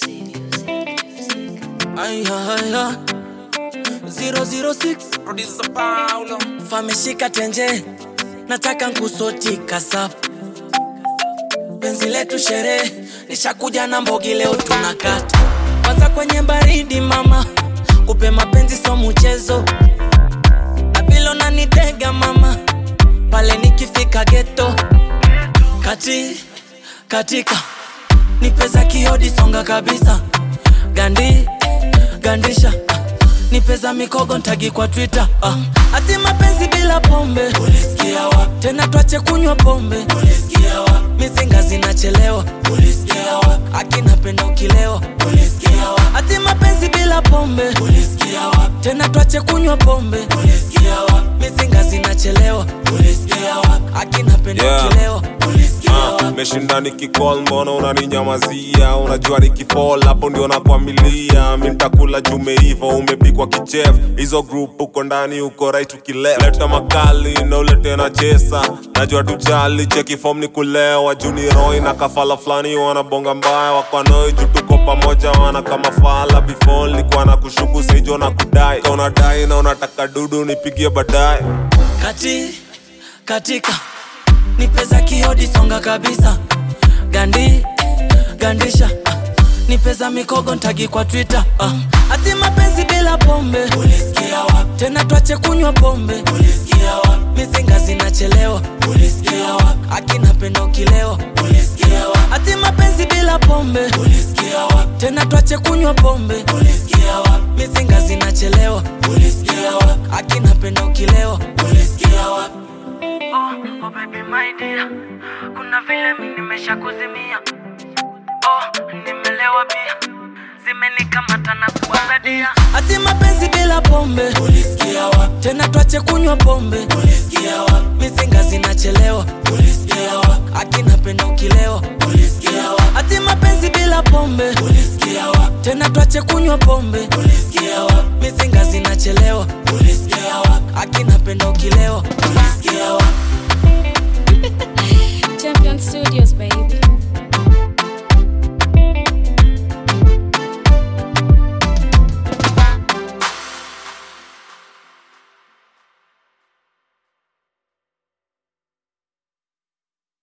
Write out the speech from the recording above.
Ay, ay, ay. 006 Producer Paulo. fameshika tenje nataka nkusoti kasap penzi letu sherehe nishakuja na mbogi leo tunakata kwanza kwenye baridi mama kupe mapenzi so mchezo na vile unanitega mama pale nikifika geto kati katika nipeza kiodi songa kabisa gandi gandisha nipeza mikogo ntagi kwa twitter ah. ati mapenzi bila pombe ulisikia wa tena twache kunywa pombe ulisikia wa mizinga zinachelewa ulisikia wa akinapenda ukilewa ulisikia wa ati mapenzi bila pombe ulisikia wa tena twache kunywa pombe ulisikia wa mizinga zinachelewa ulisikia wa akinapenda Yeah. ukilewa ulisikia wa Ah, meshinda nikicall mbona unaninyamazia unajua nikifall hapo ndio nakwamilia mi ntakula jume hivo umepikwa kichef hizo group uko ndani uko right ukileft leta makali na ulete na chesa najua tujali cheki form ni kulewa juni roi na kafala fulani wanabonga mbaya wakwanoi juu tuko pamoja wana kama fala before likuwa na kushuku saijo na kudai Ka unadai na unataka dudu nipigie baadaye kati katika nipeza kiodi songa kabisa gandi gandisha ah. nipeza mikogo ntagi kwa twitter ah. ati mapenzi bila pombe ulisikia wa tena twache kunywa pombe ulisikia wa mizinga zinachelewa ulisikia wa akinapenda ukilewa ulisikia wa ati mapenzi bila pombe ulisikia wa tena twache kunywa pombe ulisikia wa mizinga zinachelewa ulisikia wa akinapenda ukilewa ulisikia wa Oh, oh baby my dear, kuna vile mi nimesha kuzimia. Oh, nimelewa pia, zimenikamata na kuwazadia. ati mapenzi bila pombe ulisikia wa tena twache kunywa pombe ulisikia wa mizinga zinachelewa ulisikia wa akinapenda ukilewa ulisikia wa ati mapenzi bila pombe ulisikia wa tena twache kunywa pombe ulisikia wa mizinga zinachelewa ulisikia wa akinapenda ukilewa